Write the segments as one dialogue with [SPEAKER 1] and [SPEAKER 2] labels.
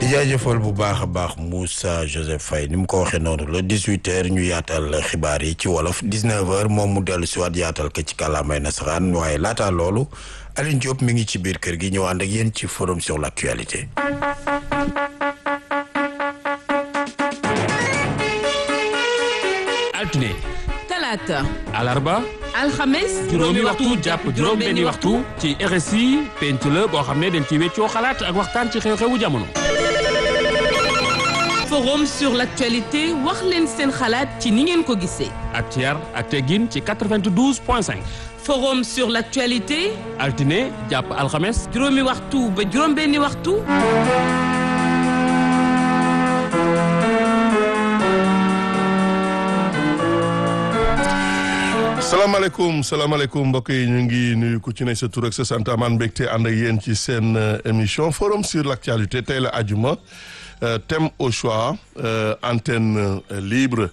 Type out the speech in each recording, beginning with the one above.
[SPEAKER 1] di jaajëfal bu baax a baax Moussa Joseph Faye ni mu ko waxee noonu la 18h ñu yaatal xibaar yi ci wolof 19h moom mu dellu si waat yaatal ko ci kàllaamay nasaraan waaye laataa loolu Aline Diop mi ngi ci biir kër gi ñëw ànd ak yéen ci forum sur l'actualité.
[SPEAKER 2] altine
[SPEAKER 3] talaata
[SPEAKER 2] alarba
[SPEAKER 3] alxames
[SPEAKER 2] juróomi waxtu jàpp juróom benni waxtu ci RSI penc la boo xam ne dañ ci weccoo xalaat ak waxtaan ci xew-xewu jamono
[SPEAKER 3] forum sur l'actualité wax leen seen xalaat ci ni ngeen ko gisee
[SPEAKER 2] ak ci yar ak teggin ci 92 point 5
[SPEAKER 3] forum sur l'actualité
[SPEAKER 2] altine jàpp alxames
[SPEAKER 3] juróomi waxtu ba juróom benni waxtu
[SPEAKER 4] salaamaaleykum salaamaaleykum mbokk yi ñu ngi nuyu ku ci ne sa tur ak sa sant amaan mbégte ànd ak yéen ci seen émission forum sur l'actualité tey la ajuma thème au choix antenne libre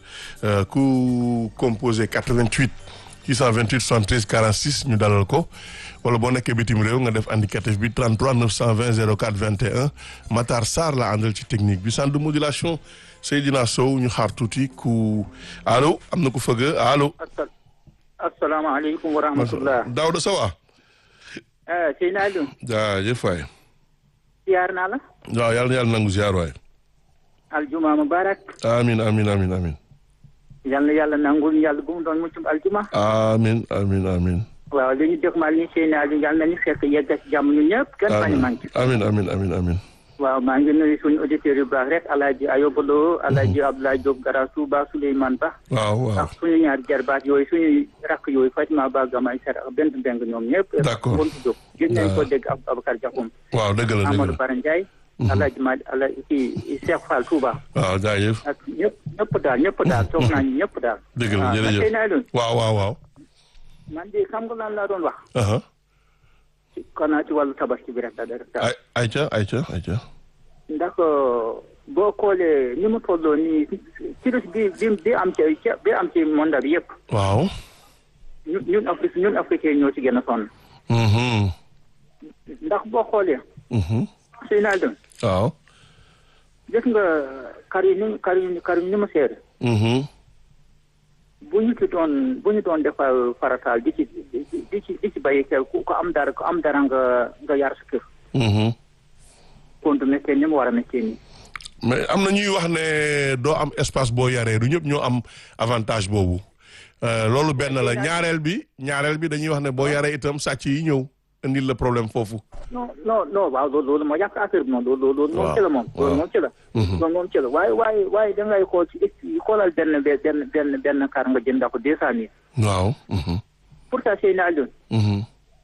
[SPEAKER 4] ku composé 88 628 73 46 ñu dalal ko wala boo nekkee bitim réew nga def indicatif bi 33 920 04 21 Matar Sarr la àndal ci technique bi centre de modulation Seydina Sow ñu xaar tuuti ku allo am na ku fëgg allo.
[SPEAKER 5] asalaamaaleykum wa rahmatullah
[SPEAKER 4] Daouda Sow
[SPEAKER 5] Seydina Aliou
[SPEAKER 4] jaajëf waay
[SPEAKER 5] ziar naa la
[SPEAKER 4] waaw yàlla na yàlla nangu ziar waay
[SPEAKER 5] aljuma mubarak
[SPEAKER 4] amin amin amin amin
[SPEAKER 5] yal na yàlla nangul yàlla bu mu doon muccum aljuma
[SPEAKER 4] amin amin amin
[SPEAKER 5] waaw li ñu dégmal ni Seydina Aliou yal nañu fekk yegg ci jàmm ñu ñëpp kenn bañ manqué
[SPEAKER 4] amin amin amin amin
[SPEAKER 5] waaw maa ngi nuyu suñu auditeurs yu baax rek alaaji Ayobalo alaaji Abdoulaye Diop Gara Touba Souleymane Ba
[SPEAKER 4] waaw waaw
[SPEAKER 5] ak suñu ñaari jarbaat yooyu suñu rakk yooyu Fatima Ba Gamay Ser ak benn beng ñoom ñëpp
[SPEAKER 4] D'accord.
[SPEAKER 5] bontu Diop gën nañ ko dégg ak Abacar Diakhoum
[SPEAKER 4] waaw dëgg la dëgg
[SPEAKER 5] Amadou
[SPEAKER 4] la
[SPEAKER 5] Bara Ndiaye alaaji Mali alaaji kii Cheikh Fall Touba
[SPEAKER 4] waaw jaajëf
[SPEAKER 5] ak ñëpp ñëpp daal ñëpp daal toog naa ñu ñëpp daal
[SPEAKER 4] dëgg la
[SPEAKER 5] waaw man
[SPEAKER 4] jërëjëf
[SPEAKER 5] Seydina Aliou
[SPEAKER 4] waaw waaw waaw
[SPEAKER 5] man de xam nga lan laa doon wax
[SPEAKER 4] aha
[SPEAKER 5] ci kanaa ci wàllu tabaski bi rek daal
[SPEAKER 4] ay ayca ayca ayca
[SPEAKER 5] ndax boo xoolee ni mu tolloo nii virus bi bi bi am ci bi am ci monde bi yëpp
[SPEAKER 4] waaw
[SPEAKER 5] ñun ñun Afrique ñun africain ñoo ci gën a sonn
[SPEAKER 4] mhm
[SPEAKER 5] ndax boo xoolee
[SPEAKER 4] mhm
[SPEAKER 5] Seydina Aliou
[SPEAKER 4] waaw
[SPEAKER 5] gis nga kar yi ni kar yi kar yi ni mu seer
[SPEAKER 4] mhm
[SPEAKER 5] bu ñu ci doon bu ñu doon defar farataal di ci di di ci di ci bàyyi xel ku ko am dara ku am dara nga nga yar sa kër
[SPEAKER 4] mhm
[SPEAKER 5] kon du méttee ni mu war a méttee nii
[SPEAKER 4] mais am na ñuy wax ne doo am espace boo yaree du ñëpp ñoo am avantage boobu Euh, loolu benn la ñaareel bi ñaareel bi dañuy wax ne boo yaree itam sàcc yi ñëw indil la problème foofu
[SPEAKER 5] non non non waaw loolu loolu moo yàq affaire bi moom loolu loolu moom ci la moom loolu moom ci la loolu moom ci la waaye waaye waaye da ngay xool ci xoolal benn be- benn benn benn kar nga jënd ko deux cent mille
[SPEAKER 4] waaw mhm
[SPEAKER 5] pourtant Seydina Aliou
[SPEAKER 4] mhm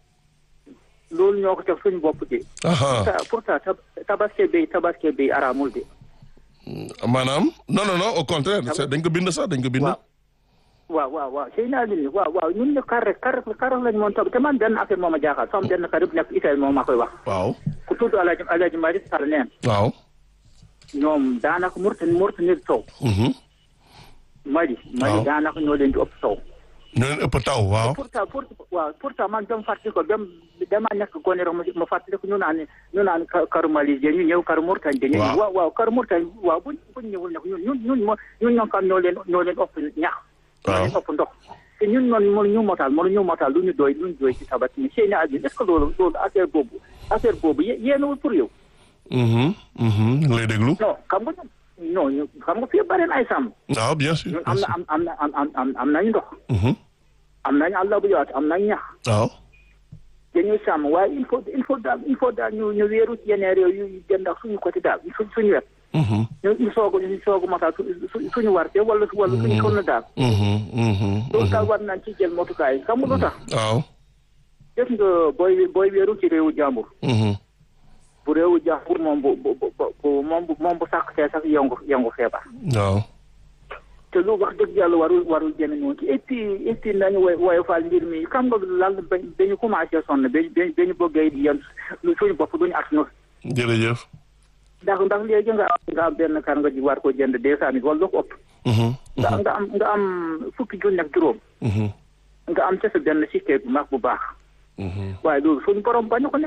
[SPEAKER 5] loolu ñoo ko teg suñu bopp de
[SPEAKER 4] aha
[SPEAKER 5] ta- pourtant tab- tabaski bi tabaski bi araamul de
[SPEAKER 4] maanaam non non non au contraire c'est- dañ ko bind sax dañ ko bind
[SPEAKER 5] waaw waaw waaw waaw Seydina Aliou waaw waaw ñun ne kar rek kar kar lañ moom tab te man benn affaire moo ma jaaxal sama benn kar yëpp nekk Italie moom maa koy wax
[SPEAKER 4] waaw
[SPEAKER 5] ku tudd Alaaji Alaaji Malick Sall neen
[SPEAKER 4] waaw
[SPEAKER 5] ñoom daanaka Mauritanie Mauritanie taw
[SPEAKER 4] mhm
[SPEAKER 5] Mali Mali
[SPEAKER 4] Waaw.
[SPEAKER 5] daanaka ñoo leen di ëpp taw
[SPEAKER 4] ñoo leen ëpp taw waaw
[SPEAKER 5] pourtant pour waaw pourtant man dama fàttali ko dem dama nekk gone rek ma ma fàttali ko ñu naan ñu naan ka- karu Mali je ñu ñëw karu Mauritanie de ñu
[SPEAKER 4] Waaw.
[SPEAKER 5] waaw waaw karu Mauritanie waaw buñ buñ ñëwul nag ñun ñun ñun mo ñun ñoo xam ñoo leen ñoo leen ëpp ñax ñoo leen ëpp ndox te ñun noonu mënu ñu motal mënu ñu motal lu ñu doy lu ñu doy ci tabat ni seen aji est-ce que loolu loolu affaire boobu affaire boobu yé- yéenawul pour yow
[SPEAKER 4] mhm mhm ñu ngi lay déglu
[SPEAKER 5] non xam nga ñun non ñu xam nga fii bari na ay sàmm
[SPEAKER 4] waaw bien sûr
[SPEAKER 5] ñun
[SPEAKER 4] bien
[SPEAKER 5] am na
[SPEAKER 4] sûr
[SPEAKER 5] am am na am am am am nañu ndox
[SPEAKER 4] mhm
[SPEAKER 5] am nañu àll bu yaatu am nañu ñax
[SPEAKER 4] waaw
[SPEAKER 5] dañuy sàmm waaye il faut il faut daal il faut daal ñu ñu wéeru ci yeneen réew yu jënd ak suñu côté daal su suñu wet
[SPEAKER 4] mhm
[SPEAKER 5] ñu ñu soog a ñu soog a matal su su- suñu warte wala wala suñu sonn daal
[SPEAKER 4] mhm mhm
[SPEAKER 5] loolu daal war nañ ci jël motukaay xam nga lu tax
[SPEAKER 4] waaw
[SPEAKER 5] def nga booy booy wéeru ci réewu jàmbur
[SPEAKER 4] mhm
[SPEAKER 5] bu réewu jàmbur moom bu bu bu bu moom bu moom bu sàq see sax yëngu yëngu feebar
[SPEAKER 4] waaw
[SPEAKER 5] te lu wax dëgg yàlla warul warul jëme noonu ci et puis et puis nañu woy woyofal mbir mi xam nga lan ba dañu commencé sonn ba ba ñu bëggee di yem suñu bopp duñu at nu
[SPEAKER 4] jërëjëf
[SPEAKER 5] ndax ndax léegi nga am nga am benn kar nga ji war ko jënd deux cent mille wala lu ko ëpp
[SPEAKER 4] mhm
[SPEAKER 5] nga nga am nga am fukki junni ak juróom
[SPEAKER 4] mhm
[SPEAKER 5] nga am ca sa benn sikkee bu mag bu baax
[SPEAKER 4] mhm
[SPEAKER 5] waaye loolu suñu borom bañu ko nekk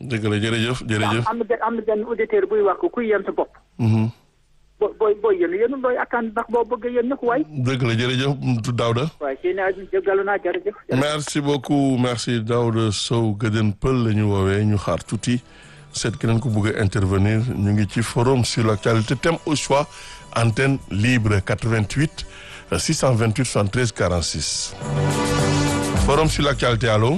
[SPEAKER 4] dëgg la jërëjëf jërëjëf.
[SPEAKER 5] am na benn am na benn auditeur buy wax ko kuy yéen sa bopp.
[SPEAKER 4] Mhm.
[SPEAKER 5] boo booy booy yéen yéen looy attaan ndax boo bëggee yéen ñëpp waay.
[SPEAKER 4] dëgg la jërëjëf Daouda.
[SPEAKER 5] waaye seen i jéggalu naa jërëjëf.
[SPEAKER 4] merci beaucoup merci Daouda Sow Gëdën Pël la ñu woowee ñu xaar tuuti seet keneen ko bëgg a intervenir ñu ngi ci forum sur l'actualité thème au choix antenne libre 88 euh, 628 73 46. forum sur l'actualité allo.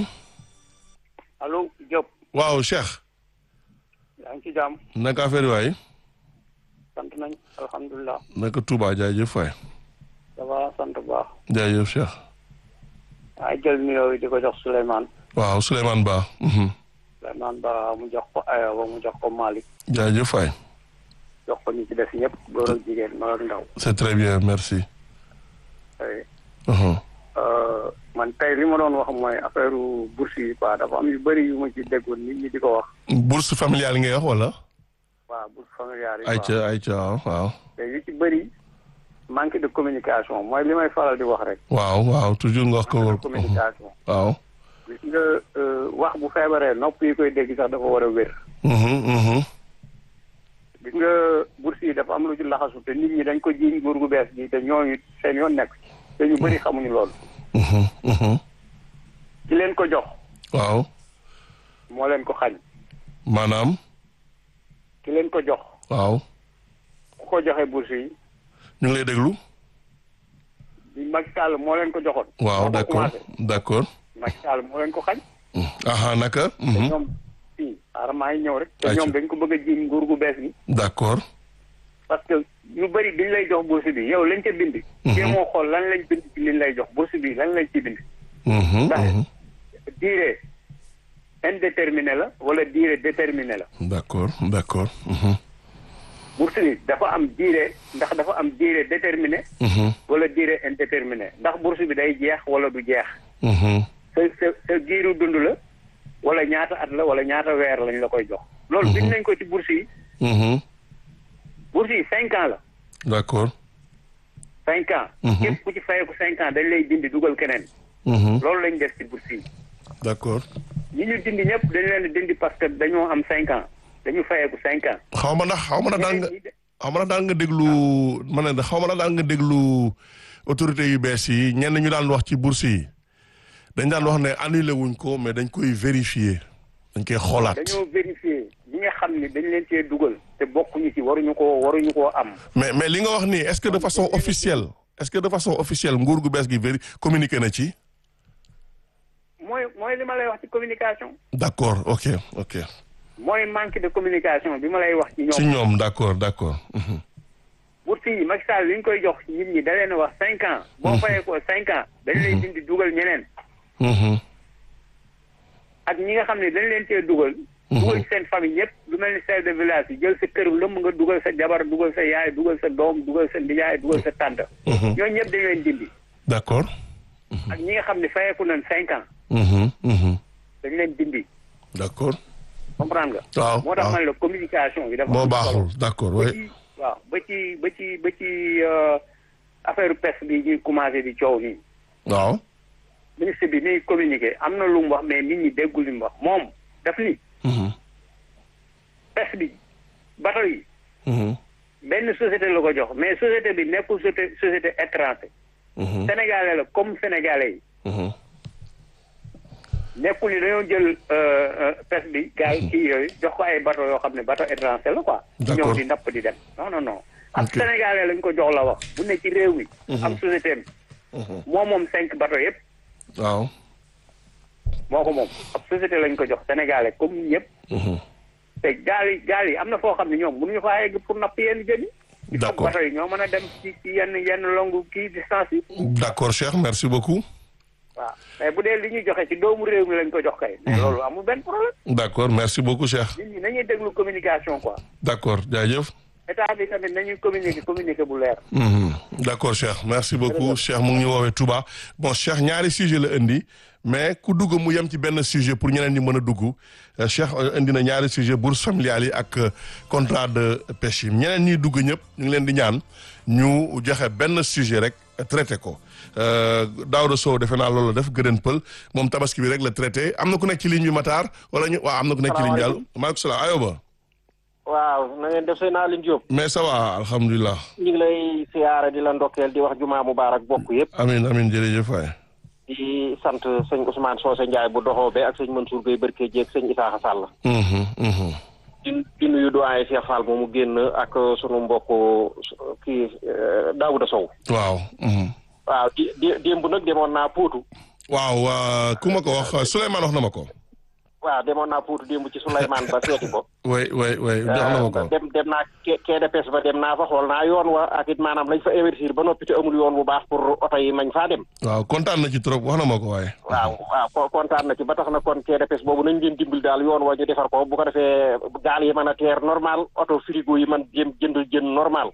[SPEAKER 6] allo Diop
[SPEAKER 4] waaw Cheikh.
[SPEAKER 6] yaa ngi ci jàmm
[SPEAKER 4] naka affaire yi waay.
[SPEAKER 6] sant nañ alhamdulilah
[SPEAKER 4] naka Touba jaajëf waay.
[SPEAKER 6] ça va sant bu baax
[SPEAKER 4] jaajëf Cheikh.
[SPEAKER 6] waaye jël nuyoo yi di ko jox Souleymane
[SPEAKER 4] waaw Souleymane Ba. mhm.
[SPEAKER 6] Souleymane Ba mu jox ko Ayoba mu jox ko Malick
[SPEAKER 4] jaajëf waay.
[SPEAKER 6] jox ko ñi ci def ñëpp góor ak jigéen mag ak ndaw
[SPEAKER 4] c'est très bien merci.
[SPEAKER 6] oui.
[SPEAKER 4] Mhm.
[SPEAKER 6] Euh, man tey li ma doon wax mooy affaire bourse yi quoi dafa am yu bëri yu ma ci déggoon nit ñi di ko wax
[SPEAKER 4] bourse familiale ngay wax wala.
[SPEAKER 6] waaw bourse familiale yi quoi
[SPEAKER 4] ayca ayca waaw waaw.
[SPEAKER 6] te yu ci bëri manque de communication mooy li may faral di wax rek
[SPEAKER 4] waaw waaw toujours nga wax ko.
[SPEAKER 6] manque de communication
[SPEAKER 4] waaw.
[SPEAKER 6] gis nga euh, wax bu feebaree nopp yi koy dégg sax dafa war a wér
[SPEAKER 4] Mhm, mhm.
[SPEAKER 6] gis nga bourse yi dafa am lu ci laxasu te nit ñi dañ ko jiiñ nguur gu bees gi te ñooñu seen yoon nekk ci te ñu bëri xamuñu loolu
[SPEAKER 4] Mhm, mhm.
[SPEAKER 6] ci leen ko jox
[SPEAKER 4] waaw
[SPEAKER 6] moo leen ko xañ
[SPEAKER 4] maanaam
[SPEAKER 6] ki leen ko jox
[SPEAKER 4] waaw
[SPEAKER 6] ku ko joxe bourse yi
[SPEAKER 4] ñu ngi lay déglu.
[SPEAKER 6] di Macky Sall moo leen ko joxoon
[SPEAKER 4] waaw
[SPEAKER 6] moo ko
[SPEAKER 4] d'accord
[SPEAKER 6] commencé.
[SPEAKER 4] d'accord.
[SPEAKER 6] Macky Sall moo leen ko xañ
[SPEAKER 4] aha naka.
[SPEAKER 6] te
[SPEAKER 4] Mhm.
[SPEAKER 6] ñoom fii aaramaa yi ñëw rek te
[SPEAKER 4] Ayca.
[SPEAKER 6] ñoom dañ ko bëgg a jiiñ nguur gu bees gi
[SPEAKER 4] d'accord.
[SPEAKER 6] parce que ñu bëri biñ lay jox bourse bi yow lañ ca bind kii moo xool lan lañ bind ci liñ lay jox bourse bi lan lañ ci bind
[SPEAKER 4] Mhm,
[SPEAKER 6] ndax
[SPEAKER 4] mhm.
[SPEAKER 6] durée indéterminée la wala durée déterminée la
[SPEAKER 4] d'accord d'accord. Mhm,
[SPEAKER 6] bourse bi dafa am durée ndax dafa am durée déterminée
[SPEAKER 4] mhm,
[SPEAKER 6] wala durée indéterminée ndax bourse bi day jeex wala du jeex
[SPEAKER 4] mhm.
[SPEAKER 6] sa sa sa giiru dund la wala ñaata at la wala ñaata weer lañ la koy jox loolu bind nañ ko ci bourse yi
[SPEAKER 4] Mhm.
[SPEAKER 6] bourse yi cinq ans la
[SPEAKER 4] d'accord.
[SPEAKER 6] cinq ans
[SPEAKER 4] Mhm.
[SPEAKER 6] képp ku ci fayeeku cinq ans dañ lay dindi dugal keneen
[SPEAKER 4] Mhm.
[SPEAKER 6] loolu lañ def ci bourse yi
[SPEAKER 4] d'accord.
[SPEAKER 6] ñi ñu dindi ñëpp dañ leen di dindi parce que dañoo am cinq ans dañu fayeeku cinq ans
[SPEAKER 4] xaw ma ndax xaw ma ndax daan nga
[SPEAKER 6] ñeneen ñi de-
[SPEAKER 4] xaw ma ndax daan nga déglu ma ne xaw ma ndax daan nga déglu autorités yu bees yi ñenn ñu daan wax ci bourse yi dañ daan wax ne annulé wuñ ko mais dañ koy vérifier dañ koy xoolaat.
[SPEAKER 6] dañoo vérifier ñi nga xam ni dañ leen cee dugal te bokkuñu ci waruñu koo waruñu koo am
[SPEAKER 4] mais mais li nga wax nii est-ce que de façon officielle est-ce que de façon officielle nguur gu bees gi véri communiqué na ci.
[SPEAKER 6] mooy mooy li ma lay wax ci communication
[SPEAKER 4] d'accord ok ok
[SPEAKER 6] mooy manque de communication bi ma lay wax ci
[SPEAKER 4] ci
[SPEAKER 6] ñoom
[SPEAKER 4] ñoom d'accord d'accord. Mhm.
[SPEAKER 6] bourse yi Macky Sall li ñu koy jox nit ñi da leen a wax cinq ans boo fayee ko cinq ans dañ lay dindi dugal ñeneen
[SPEAKER 4] Mhm.
[SPEAKER 6] ak ñi nga xam ne dañ leen cee dugal dugal seen famille ñëpp lu mel ni chef de village yi jël sa kër lëmm nga dugal sa jabar dugal sa yaay dugal sa doom dugal sa ndiyaay dugal sa tànt ñooñu ñëpp dañ leen dindi
[SPEAKER 4] d'accord.
[SPEAKER 6] ak ñi nga xam ne fayeeku nañ cinq ans
[SPEAKER 4] Mhm. Mhm.
[SPEAKER 6] dañ leen dindi
[SPEAKER 4] d'accord.
[SPEAKER 6] comprendre nga
[SPEAKER 4] waaw
[SPEAKER 6] moo tax
[SPEAKER 4] waaw
[SPEAKER 6] man la communication bi dafa
[SPEAKER 4] moo
[SPEAKER 6] am solo.
[SPEAKER 4] baaxul d'accord
[SPEAKER 6] ba
[SPEAKER 4] oui.
[SPEAKER 6] ci waaw ba ci ba ci ba ci euh, affaire pes bi ñuy commencé di coow nii
[SPEAKER 4] waaw.
[SPEAKER 6] ministre bi ni communiqué am na lu mu wax mais nit ñi déggul li mu wax moom daf ni
[SPEAKER 4] Mhm.
[SPEAKER 6] pes bi bateau yi
[SPEAKER 4] Mhm.
[SPEAKER 6] benn société la ko jox mais société bi nekkul société société étranger
[SPEAKER 4] Mhm.
[SPEAKER 6] sénégalais la comme sénégalais yi
[SPEAKER 4] Mhm.
[SPEAKER 6] nekkul ni dañoo jël euh, euh, pes bi gars yi kii yooyu jox ko ay bateau yoo xam ne bateau étranger la quoi ñu
[SPEAKER 4] D'accord.
[SPEAKER 6] ñëw di napp di dem non non non ab
[SPEAKER 4] Ok.
[SPEAKER 6] sénégalais lañ ko jox la wax bu ne ci réew mi am société am
[SPEAKER 4] Mhm.
[SPEAKER 6] moo moom cinq bateau yëpp
[SPEAKER 4] waaw.
[SPEAKER 6] moo ko moom ab société lañ ko jox sénégalais comme ñëpp
[SPEAKER 4] Mhm.
[SPEAKER 6] te gaal yi gaal yi am na foo xam ne ñoom mënuñu faa yegg pour napp yenn jën yi il faut
[SPEAKER 4] D'accord.
[SPEAKER 6] bateau yi ñoo mën a dem ci ci yenn yenn longue kii distance yi
[SPEAKER 4] d'accord Cheikh merci beaucoup.
[SPEAKER 6] waaw mais bu dee li ñuy joxe ci doomu réew mi lañ ko jox kay mais loolu amul benn problème
[SPEAKER 4] d'accord merci beaucoup Cheikh.
[SPEAKER 6] nit ñi nañuy déglu communication quoi
[SPEAKER 4] d'accord jaajëf.
[SPEAKER 6] état bi tamit nañuy communiquer communiquer bu leer
[SPEAKER 4] Mhm. d'accord Cheikh merci beaucoup Cheikh mu ngi ñu woowee Touba bon Cheikh ñaari sujet la indi mais ku dugg mu yem ci benn sujet pour ñeneen ñi mën a dugg Euh, Cheikh euh, indi na ñaari sujet bourse familiale yi ak euh, contrat de pêche yi ñeneen ñiy dugg ñëpp ñu ngi leen di ñaan ñu joxe benn sujet rek traité ko Daouda Sow defe naa loolu la def gëdën pël moom tabaski bi rek la traité am na ku nekk ci ligne bi Matar wala ñu waaw am na ku nekk ci ligne bi yàlla maaleykum salaam ayoba
[SPEAKER 7] waaw na ngeen def seen Aline Diop.
[SPEAKER 4] mais ça va alhamdulilah.
[SPEAKER 7] ñu ngi lay siyaare di la ndokkeel di wax jumaa mubaarak bokk yëpp.
[SPEAKER 4] amiin amiin jërëjëf waay.
[SPEAKER 7] di sant sëñ Ousmane Socé Ndiaye bu doxoo be ak sëñ Mansour Gueye Barke Dieg sëñ Isaaxa Sall. di di nuyu doyen Cheikh Fall moomu génn ak sunu mbokk kii Daouda Sow.
[SPEAKER 4] waaw.
[SPEAKER 7] waaw di di démb nag demoon naa Poutou.
[SPEAKER 4] waaw ku ma ko wax Souleymane wax na ma ko.
[SPEAKER 7] waaw demoon naa Poutou démb ci Souleymane ba seeti ko.
[SPEAKER 4] way way way jox na ma ko.
[SPEAKER 7] dem dem naa quai de pêche ba dem naa fa xool naa yoon wa ak it maanaam lañ fa investir ba noppi te amul yoon bu baax pour oto yi mañ faa dem.
[SPEAKER 4] waaw kontaan na ci trop wax na ma ko waaye.
[SPEAKER 7] waaw waaw kontaan na ci ba tax na kon quai de pêche boobu nañ leen dimbali daal yoon wa ñu defar ko bu ko defee gaal yi mën a teer normal oto frigo yi man jëm jënd jën normal.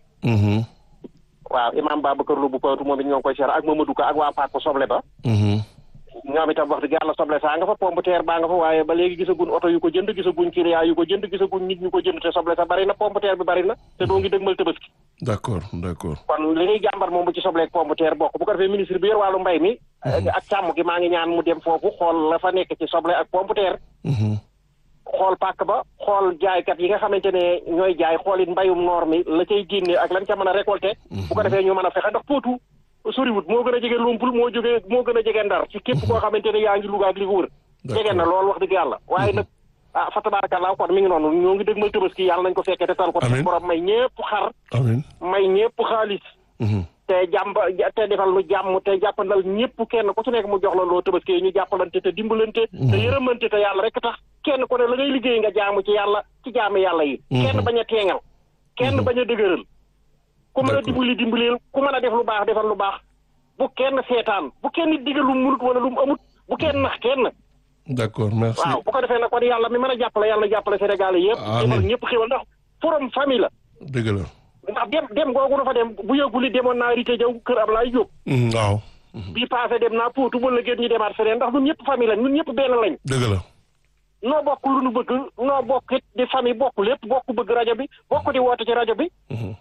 [SPEAKER 7] waaw imam Babacar Lo bu Potou moom it ñoo ngi koy seer ak Mamadou Ka ak waa Paak soble ba. ñoom itam wax dëgg yàlla soble saa nga fa pompe terre baa nga fa waaye ba léegi gisaguñ oto yu ko jënd gisaguñ client yu ko jënd gisaguñ nit ñu ko jënd te soble sa bari na pompe terre bi bari na te doo ngi dëgmal tabaski
[SPEAKER 4] d'accord d'accord
[SPEAKER 7] kon li ñuy jàmbar moom bu ci sobleeg pompe terre bokk bu ko defee ministre bi yor wàllu mbay mi ak càmm gi maa ngi ñaan mu dem foofu xool la fa nekk ci soble ak pompe terre xool pàkk ba xool jaaykat yi nga xamante ne ñooy jaay xool it mbayum noor mi la cay génne ak lan ca mën a récolter bu ko defee ñu mën a fexe ndax Potou soriwut moo gën a jege Lumpul moo jógee moo gën a jege Ndar ci képp koo xamante ne yaa ngi Louga ak li ko wër jege na loolu wax dëgg yàlla waaye nag ah fa tabaarakallaa kon mi ngi noonu ñoo ngi dëgmal Tabaski yàlla nañ ko fekkee te tal ko te borom may ñépp xar
[SPEAKER 4] amiin
[SPEAKER 7] may ñépp xaalis te jàmb te defal lu jàmm te jàppandal ñépp kenn ku ci nekk mu jox la loo Tabaski ñu jàppalante te dimbalante te yërëmante te yàlla rek tax kenn ku ne la ngay liggéey nga jaamu ci yàlla ci jaami yàlla yi kenn bañ a teeŋal kenn bañ a dëgëral ku mën a dimbali dimbaleel ku mën a def lu baax defal lu baax bu kenn seetaan bu kenn digal lu mu munut wala lu mu amut bu kenn nax kenn.
[SPEAKER 4] d'accord merci
[SPEAKER 7] waaw bu ko defee nag kon yàlla mi mën a jàppale yàlla jàppale Sénégal yëpp.
[SPEAKER 4] amiin
[SPEAKER 7] defal ñëpp xéwal ndax forum famille la.
[SPEAKER 4] dëgg la.
[SPEAKER 7] ndax dem dem googu dafa dem bu yëgul demoon naa Rite Jaw kër Ablaye Diop.
[SPEAKER 4] waaw.
[SPEAKER 7] bii passé dem naa Poutou ba léegi ñu demaat feneen ndax ñun ñëpp famille lañ ñun ñëpp benn lañ.
[SPEAKER 4] dëgg la.
[SPEAKER 7] noo bokk lu nu bëgg noo bokk it di famille bokk lépp bokk bëgg rajo bi bokk di woote ci rajo bi.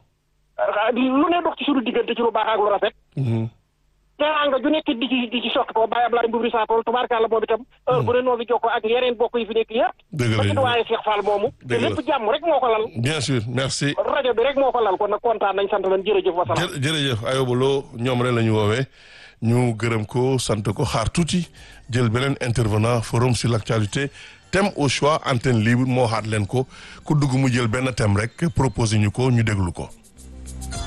[SPEAKER 7] lu ne dox ci suñu diggante ci lu baax ak lu rafet. teraanga ju nekk di ci di ci sotti ko Baye Ablaye Mboubri Sapol tubaarkàlla moom itam heure bu ne noo ngi jokkoo ak yeneen bokk yi fi nekk yëpp.
[SPEAKER 4] dëgg
[SPEAKER 7] ba ci
[SPEAKER 4] la
[SPEAKER 7] waaye Cheikh Fall moomu. te lépp jàmm rek moo ko lal.
[SPEAKER 4] bien sûr merci.
[SPEAKER 7] rajo bi rek moo ko lal kon nag kontaan nañ sant nañ jërëjëf wasalaam.
[SPEAKER 4] jë jërëjëf Ayoba Lo ñoom rek la ñu woowee ñu gërëm ko sant ko xaar tuuti jël beneen intervenant forum sur l'actualité thème au choix antenne libre moo xaat leen ko ku dugg mu jël benn thème rek proposé ñu ko ñu déglu ko.